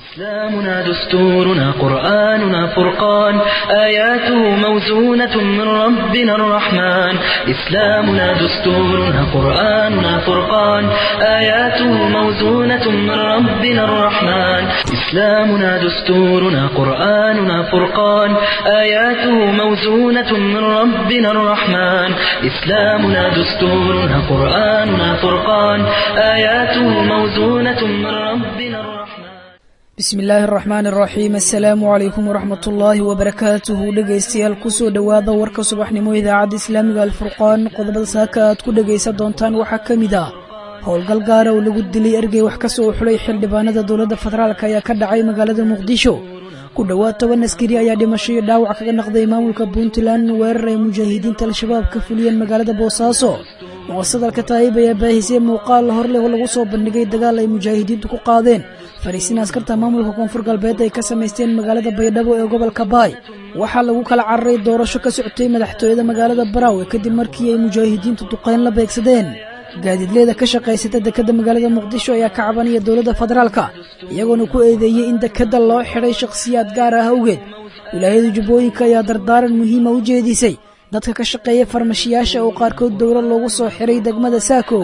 إسلامنا دستورنا قرآننا فرقان آياته موزونة من ربنا الرحمن إسلامنا دستورنا قرآننا فرقان آياته موزونة من ربنا الرحمن إسلامنا دستورنا قرآننا فرقان آياته موزونة من ربنا الرحمن إسلامنا دستورنا قرآننا فرقان آياته موزونة من ربنا الرحمن bismi illaahi araxmaan araxiim assalaamu calaykum waraxmat ullaahi wabarakaatuhu dhegaystayaal kusoo dhowaada warka subaxnimo idaacadda islaamiga alfurqaan qodobada saaka aad ku dhegaysan doontaan waxaa ka mid ah howlgal gaara oo lagu dilay ergey wax ka soo xulay xildhibaanada dowladda federaalk ayaa ka dhacay magaalada muqdisho ku dhowaad toban askari ayaa dhimasho iyo dhaawac kaga naqday maamulka puntland weerar ay mujaahidiinta al-shabaab ka fuliyeen magaalada boosaaso muwasadalka taayib ayaa baahisay muuqaal hor leh oo lagu soo bandhigay dagaal ay mujaahidiintu ku qaadeen fariisiin askarta maamulka koonfur galbeed ay ka samaysteen magaalada baydhabo ee gobolka baay waxaa lagu kala cararay doorasho ka socotay madaxtooyada magaalada baraawe kadib markii ay mujaahidiintu duqayn la beegsadeen gaadiidleeda ka shaqaysata dekadda magaalada muqdisho ayaa ka cabanaya dowladda federaalka iyagoona ku eedeeyey in dekadda loo xidhay shakhsiyaad gaar ah awgeed wilaayada jubbooyinka ayaa dardaaran muhiima u jeedisay dadka ka shaqeeya farmashiyaasha oo qaarkood dowlad loogu soo xiray degmada saakow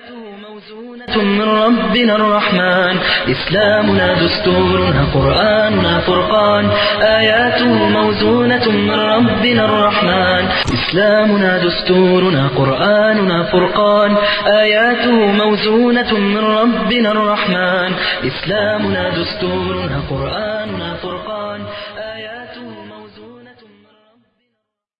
من ربنا الرحمن إسلامنا دستورنا قرآننا فرقان آياته موزونة من ربنا الرحمن إسلامنا دستورنا قرآننا فرقان آياته موزونة من ربنا الرحمن إسلامنا دستورنا قرآننا فرقان آياته موزونة من ربنا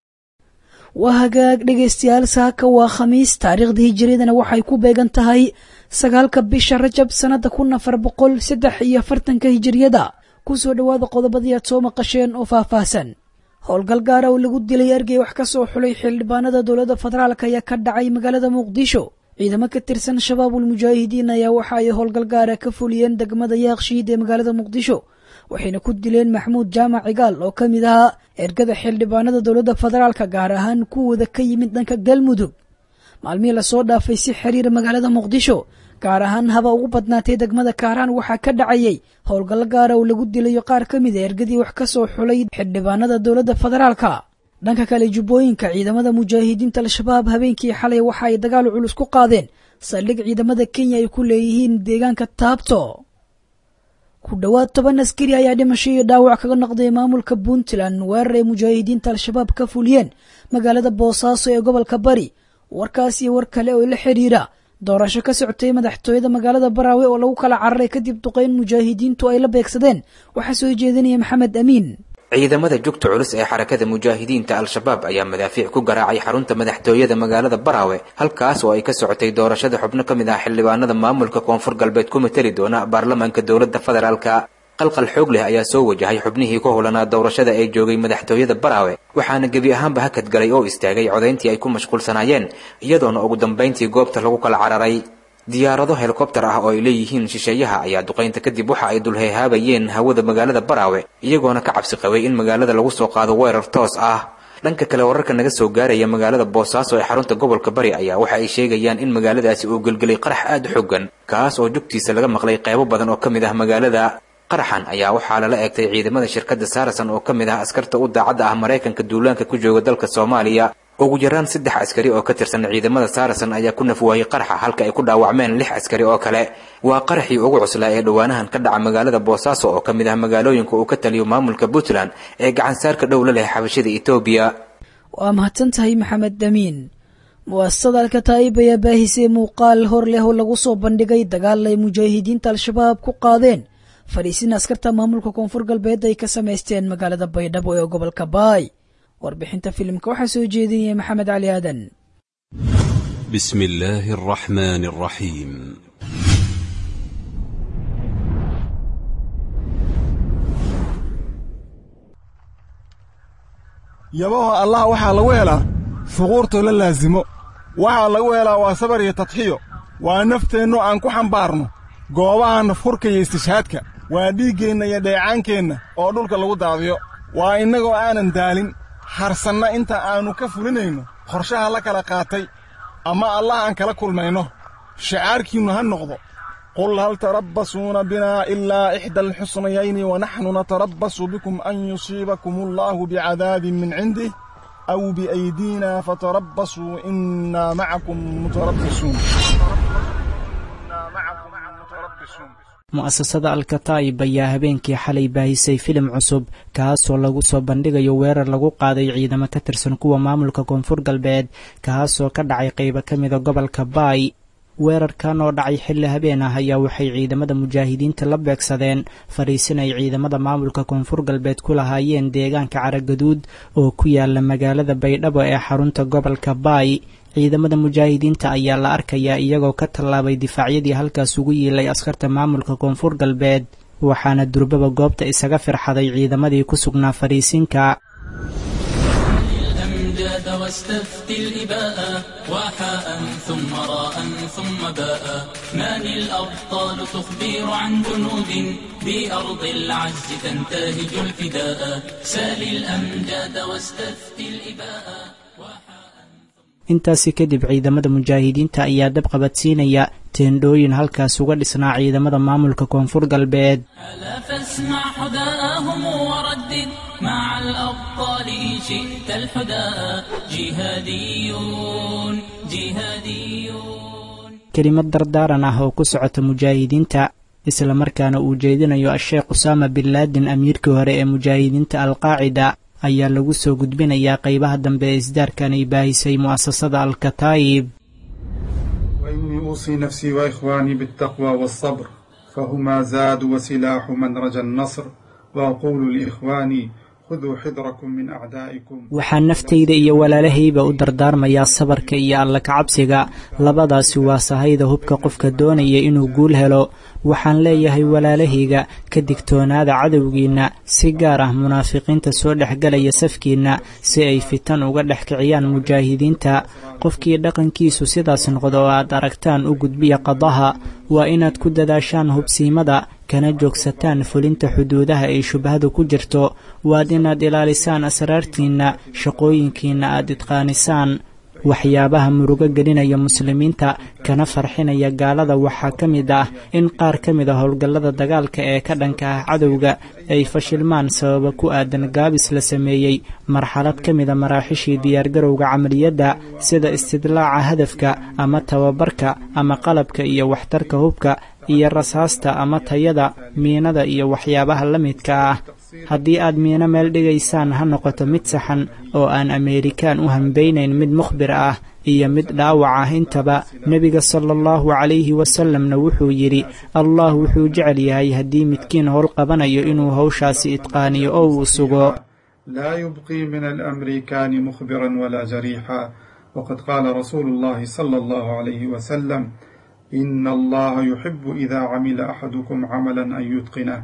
waa hagaag dhegaystayaal saaka waa khamiis taariikhda hijiradana waxay ku beegan tahay sagaalka bisha rajab sannada kun afar boqol saddex iyo afartanka hijiriyada kusoo dhowaada qodobadii aad soo maqasheen oo faahfaahsan howlgal gaara oo lagu dilay ergey wax ka soo xulay xildhibaanada dowladda federaalk ayaa ka dhacay magaalada muqdisho ciidamo ka tirsan shabaabul mujaahidiin ayaa waxa ay howlgal gaara ka fuliyeen degmada yaaqshiid ee magaalada muqdisho waxayna ku dileen maxmuud jaamac cigaal oo ka mid ahaa ergada xildhibaanada dowladda federaalka gaar ahaan kuwooda ka yimid dhanka galmudug maalmihii lasoo dhaafay si xiriira magaalada muqdisho gaar ahaan haba ugu badnaatay degmada kaaraan waxaa ka dhacayay howlgallo gaara oo lagu dilayo qaar ka mid a ergadii wax ka soo xulay xildhibaanada dowladda federaalka dhanka kale jubbooyinka ciidamada mujaahidiinta al-shabaab habeenkii xalay waxa ay dagaal culus ku qaadeen saldhig ciidamada kenya ay ku leeyihiin deegaanka taabto ku dhowaad toban askari ayaa dhimasho iyo dhaawac kaga noqday maamulka puntland weerar ay mujaahidiinta al-shabaab ka fuliyeen magaalada boosaaso ee gobolka bari warkaas iyo war kale oo la xidhiira doorasho ka socotay madaxtooyada magaalada baraawe oo lagu kala cararay kadib duqayn mujaahidiintu ay la beegsadeen waxaa soo jeedinaya maxamed amiin ciidamada jugta culus ee xarakada mujaahidiinta al-shabaab ayaa madaafiic ku garaacay xarunta madaxtooyada magaalada baraawe halkaas oo ay ka socotay doorashada xubno ka mid ah xildhibaanada maamulka koonfur galbeed ku mateli doona baarlamaanka dowladda federaalka qalqal xoog leh ayaa soo wajahay xubnihii ku howlanaa doorashada ee joogay madaxtooyada baraawe waxaana gebi ahaanba hakad galay oo istaagay codayntii ay ku mashquulsanaayeen iyadoona ugu dambayntii goobta lagu kala cararay diyaarado helikobtar ah oo ay leeyihiin shisheeyaha ayaa duqaynta kadib waxa ay dulheehaabayeen hawada magaalada baraawe iyagoona ka cabsi qabay in magaalada lagu soo qaado weerar toos ah dhanka kale wararka naga soo gaaraya magaalada boosaaso ee xarunta gobolka bari ayaa waxa ay sheegayaan in magaaladaasi uu gelgelay qarax aad u xoogan kaas oo jugtiisa laga maqlay qaybo badan oo ka mid ah magaalada qaraxan ayaa waxaa lala eegtay ciidamada shirkadda saarasan oo ka mid ah askarta u daacadda ah maraykanka duulaanka ku jooga dalka soomaaliya ugu yaraan saddex askari oo ka tirsan ciidamada saarasan ayaa ku nafwaayey qaraxa halka ay ku dhaawacmeen lix askari oo kale waa qaraxii ugu cuslaa ee dhowaanahan ka dhaca magaalada boosaaso oo ka mid ah magaalooyinka uu ka taliyo maamulka puntland ee gacansaarka dhow la leh xabashada etoobiya waa mahadsan tahay maxamed damiin muwaasasada alkataa'ib ayaa baahisay muuqaal hor leh oo lagu soo bandhigay dagaal ay mujaahidiinta al-shabaab ku qaadeen fariisiin askarta maamulka koonfur galbeed ay ka samaysteen magaalada baydhabo ee gobolka baay warbixinta filimka waxaa soo jeedinaya maxamed cali aadan بسم الله الرحمن الرحيم yabaho allah waxaa lagu helaa fuquurtoo la laasimo waxaa lagu helaa waa sabar iyo tadxiyo waa nafteennu aan ku xambaarno goobaha nafhurka iyo istishhaadka waa dhiiggeenna iyo dheecaankeenna oo dhulka lagu daadiyo waa innagoo aanan daalin harsanna inta aannu ka fulinayno qorshaha la kala qaatay ama allah aan kala kulmayno shacaarkiinnu ha noqdo قل هل تربصون بنا إلا إحدى الحسنيين ونحن نتربص بكم أن يصيبكم الله بعذاب من عنده أو بأيدينا فتربصوا إنا معكم متربصون mu'asasada alkataa'ib ayaa habeenkii xalay baahisay filim cusub kaasoo lagu soo bandhigayo weerar lagu qaaday ciidamo ka tirsan kuwa maamulka koonfur galbeed kaasoo ka dhacay qaybo ka mida gobolka baay weerarkan oo dhacay xilli habeen ah ayaa waxay ciidamada mujaahidiinta la beegsadeen fadhiisin ay ciidamada maamulka koonfur galbeed ku lahaayeen deegaanka caragaduud oo ku yaala magaalada baydhabo ee xarunta gobolka baay ciidamada mujaahidiinta ayaa la arkayaa iyagoo ka tallaabay difaacyadii halkaas ugu yiilay askarta maamulka koonfur galbeed waxaana durbaba goobta isaga firxaday ciidamadii ku sugnaa fadhiisinka الأمجاد واستفتي الإباء وحاء ثم راء ثم باء من الأبطال تخبر عن جنود بأرض العز تنتهج الفداء سال الأمجاد واستفتي الإباء intaasi kadib ciidamada mujaahidiinta ayaa dab qabadsiinaya teendhooyin halkaas uga dhisnaa ciidamada maamulka koonfur galbeed ألا فاسمع حداءهم وردد مع الأبطال إن شئت الحداء جهاديون جهاديون kelimad dardaaran ah oo ku socota mujaahidiinta islamarkaana uu jeedinayo a-sheekh usaama bin laadin amiirkii hore ee mujaahidiinta alqaacida ayaa lagu soo gudbinayaa qaybaha dambe ee isdaarkan ay baahisay mu'asasada alkataa'ib وإني أوصي نفسي وإخواني بالتقوى والصبر فهما زاد وسلاح من رجا النصر وأقول لإخواني khuduu xidrakum min acdaa'ikum waxaan naftayda iyo walaalahayba u dardaarmayaa sabarka iyo alla kacabsiga labadaasi waa sahayda hubka qofka doonaya inuu guul helo waxaan leeyahay walaalahayga ka digtoonaada cadowgiinna si gaar ah munaafiqiinta soo dhexgelaya safkiinna si ay fitan uga dhex kiciyaan mujaahidiinta qofkii dhaqankiisu sidaas noqdo oo aad aragtaan u gudbiya qadaha waa inaad ku dadaashaan hubsiimada kana joogsataan fulinta xuduudaha ay shubhadu ku jirto waad inaad ilaalisaan asraartiinna shaqooyinkiinna aad idqaanisaan waxyaabaha murugo gelinaya muslimiinta kana farxinaya gaalada waxaa ka mid ah in qaar ka mid a howlgallada dagaalka ee ka dhanka ah cadowga ay fashilmaan sababa ku aadan gaabis la sameeyey marxalad ka mida maraaxishii diyaargarowga camaliyadda sida istidlaaca hadafka ama tababarka ama qalabka iyo waxtarka hubka iyo rasaasta ama tayada miinada iyo waxyaabaha la midka ah haddii aad miino meel dhigaysaan ha noqoto mid saxan oo aan ameerikaan u hambeynayn mid mukhbir ah iyo mid dhaawac ah intaba nebiga sala allahu calayhi wasalamna wuxuu yidhi allah wuxuu jecel yahay haddii midkiin howl qabanayo inuu howshaasi idqaaniyo oo uu sugo laa yubqii min alamrikaani mukhbiran walaa jariixa waqad qaala rasuulu llahi sala allahu calayhi wasalam ina allaha yuxibu ida camila axadukum camala an yutqinah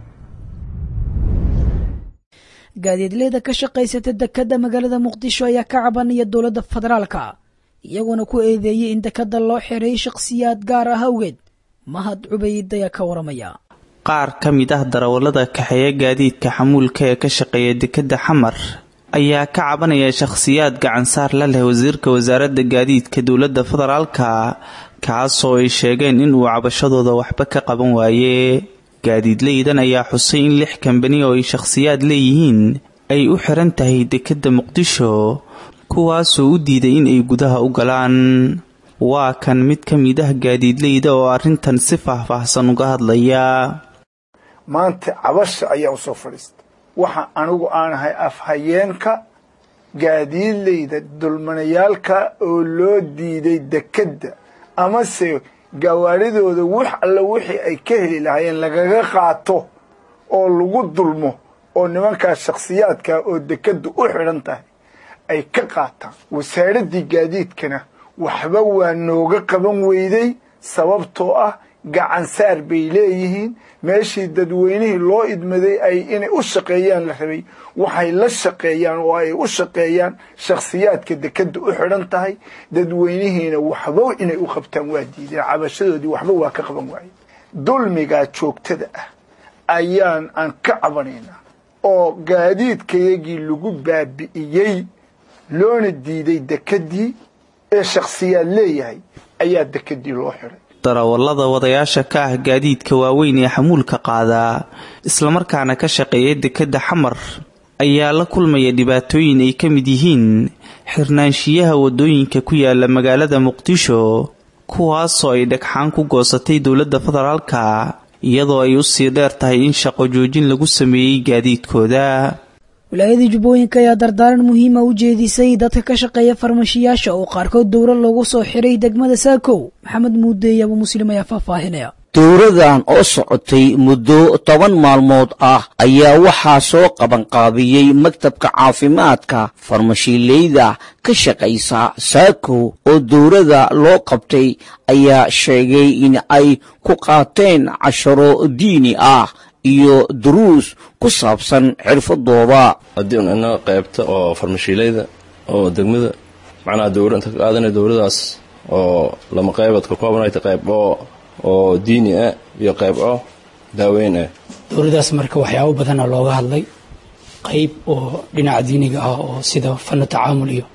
gaadiidleyda ka shaqaysata dekadda magaalada muqdisho ayaa ka cabanaya dowladda federaalka iyagoona ku eedeeyey in dekadda loo xereeyey shakhsiyaad gaar ah awgeed mahad cubayd ayaa ka waramaya qaar ka mid ah darawallada kaxeeya gaadiidka xamuulka ee ka shaqeeya dekedda xamar ayaa ka cabanaya shakhsiyaad gacansaar la leh wasiirka wasaaradda gaadiidka dowladda federaalka kaasoo ay sheegeen inuu cabashadooda waxba ka qaban waaye gaadiidleydan ayaa xusay in lix kambani oo ay shakhsiyaad leeyihiin ay u xiran tahay dekedda muqdisho kuwaasoo u diiday in ay gudaha u galaan waa kan mid ka mid ah gaadiidleyda oo arrintan si faahfaahsan uga hadlaya maanta cabasha ayaa u soo fadhiista waxa anigu aanahay afhayeenka gaadiidleyda dulmanayaalka oo loo diiday dekedda amase gawaaridooda wax alla wixii ay ka heli lahaayeen lagaga qaato oo lagu dulmo oo nimankaas shakhsiyaadka oo dekeddu u xidhan tahay ay ka qaataan wasaaraddii gaadiidkana waxba waa nooga qaban weyday sababtoo ah gacansaar bay leeyihiin meeshii dadweynihii loo idmaday ay inay u shaqeeyaan la rabay waxay la shaqeeyaan oo ay u shaqeeyaan shakhsiyaadka dekedda u xidhan tahay dadweynihiina waxba inay u qabtaan waa diideen cabashadoodii waxba waa ka qaban waaye dulmigaa joogtada ah ayaan aan ka cabanaynaa oo gaadiidkayagii lagu baabi'iyey loona diiday dekeddii ee shakhsiyaad leeyahay ayaa dekeddii loo xidhay darawallada wadayaasha ka ah gaadiidka waaweyn ee xamuulka qaada islamarkaana ka shaqeeya dekedda xamar ayaa la kulmaya dhibaatooyin ay ka mid yihiin xirnaanshiyaha waddooyinka ku yaala magaalada muqdisho kuwaasoo ay dhagxaan ku goosatay dowladda federaalka iyadoo ay usii dheer tahay in shaqo joojin lagu sameeyey gaadiidkooda wilaayadii jubbooyinka ayaa dardaaran muhiima u jeedisay dadka ka shaqeeya farmashiyaasha oo qaarkood dowro loogu soo xiray degmada saakow maxamed muudeey abu muslim ayaa faahfaahinaya dowradan oo socotay muddo toban maalmood ah ayaa waxaa soo qabanqaabiyey maktabka caafimaadka farmashiileyda ka shaqaysa saakow oo dowrada loo qabtay ayaa sheegay in ay ku qaateen casharo diini ah iyo duruus ku saabsan xirfadooda haddii un ina qaybta oo farmashiileyda oo degmada macnaha dowra inta ka qaadanay dowladaas oo lama qaybood ka koobanayta qayb oo oo diini ah iyo qayb oo daaweyn ah dowladaas marka waxyaabo badana looga hadlay qayb oo dhinaca diiniga ah oo sida fano tacaamul iyo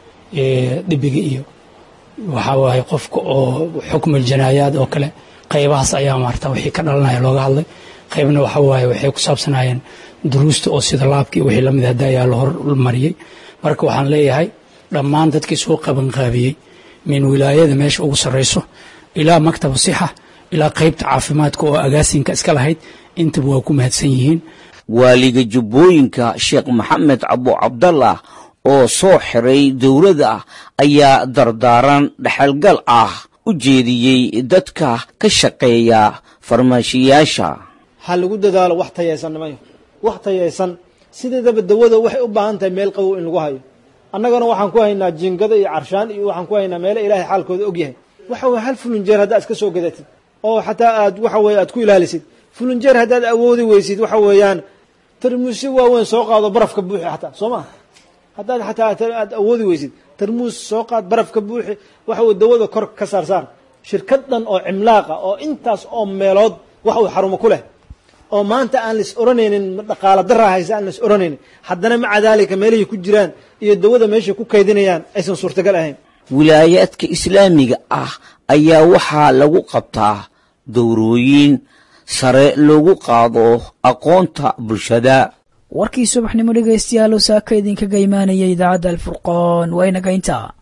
dhibiga iyo waxaa waaye qofka oo xukmul janaayaad oo kale qaybahaas ayaa maarta wixii ka dhalanaya looga hadlay qaybna waxa waaye waxay ku saabsanaayeen duruusta oo sida laabkii wixii lamid hadda ayaa la hormariyey marka waxaan leeyahay dhammaan dadkii soo qabanqaabiyey min wilaayada meesha ugu sarrayso ilaa maktaba sixa ilaa qaybta caafimaadka oo agaasinka iska lahayd intaba waa ku mahadsan yihiin waaliga jubbooyinka sheekh maxamed cabo cabdallah oo soo xiray dowladda ayaa dardaaran dhexalgal ah u jeediyey dadka ka shaqeeya farmaashiyaasha ha lagu dadaalo wax tayaysan nimayo wax tayaysan sideedaba dawada waxay u baahan tahay meel qabow in lagu hayo annagana waxaan ku haynaa jingado iyo carshaan iyo waxaan ku haynaa meelo ilaahay xaalkooda og yahay waxa weye hal fulunjeer haddaad iska soo gadatid oo xataa aad waxa weye aad ku ilaalisid fulunjeer haddaad awoodi weysid waxa weeyaan tarmuusyo waaweyn soo qaado barafka buuxi xataa soo maa haddaad xataa aad awoodi weysid tarmuus soo qaad barafka buuxi waxa weye dawada kor ka saar saar shirkad dhan oo cimlaaqa oo intaas oo meelood wax uu xarumo ku leh oo maanta aan lais oranaynin dhaqaala daraa haysa aan lais oranaynin haddana maca daalika meelihii ku jiraan iyo dawada meeshay ku kaydinayaan aysan suurtagal ahayn wilaayaadka islaamiga ah ayaa waxaa lagu qabtaa dowrooyin sare loogu qaado aqoonta bulshada warkii subaxnimo dhegaystayaal oo saaka idinkaga imaanaya idaacadda alfurqoon waa inaga intaa